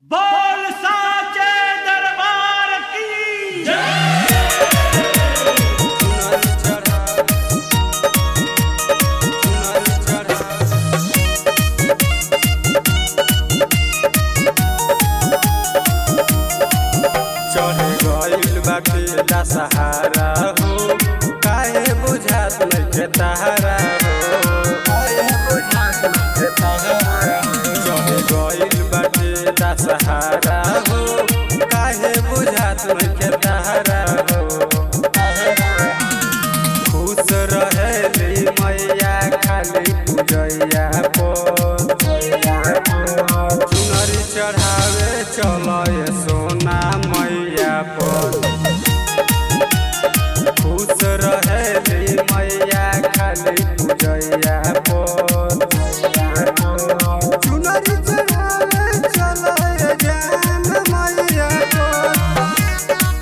बोल साचे दरबार की चढ़े गइल बाटे दशहरा हो काहे बुझात नइखे तहरा हो काहे बुझात नइखे तहरा हो चढ़े गइल बाटे दशहरा हो काहे बुझात नइखे तहरा हो खुश रहेली मैया खाली पूजैया पर चुनरी चढ़ावे चलय सोना मैया पर खुश रहेली मैया खाली पूजैया पर चुनरी चढ़ावे चलय जान मैया पर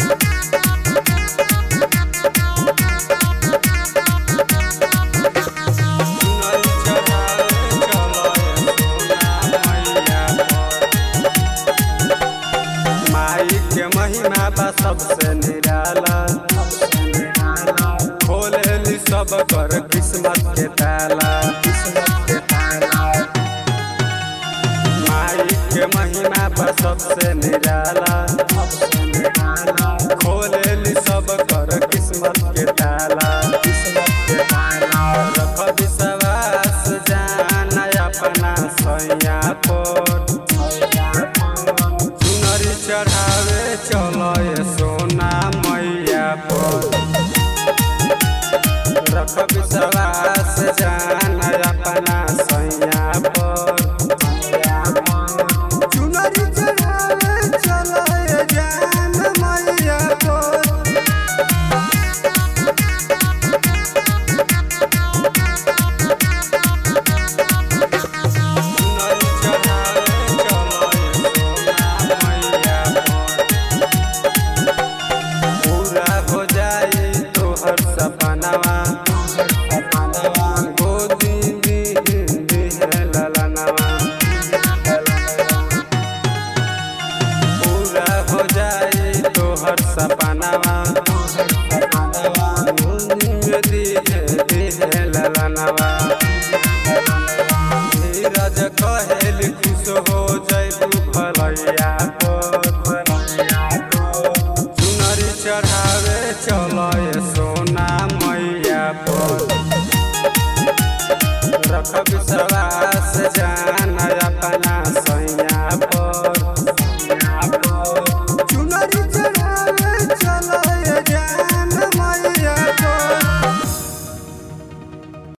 चुनरी चढ़ावे चलय सोना मैया पर माई के महिमा बा सबसे निराला खोलेली सब कर किस्मत के ताला माई के महिमा बा सबसे निराला खोले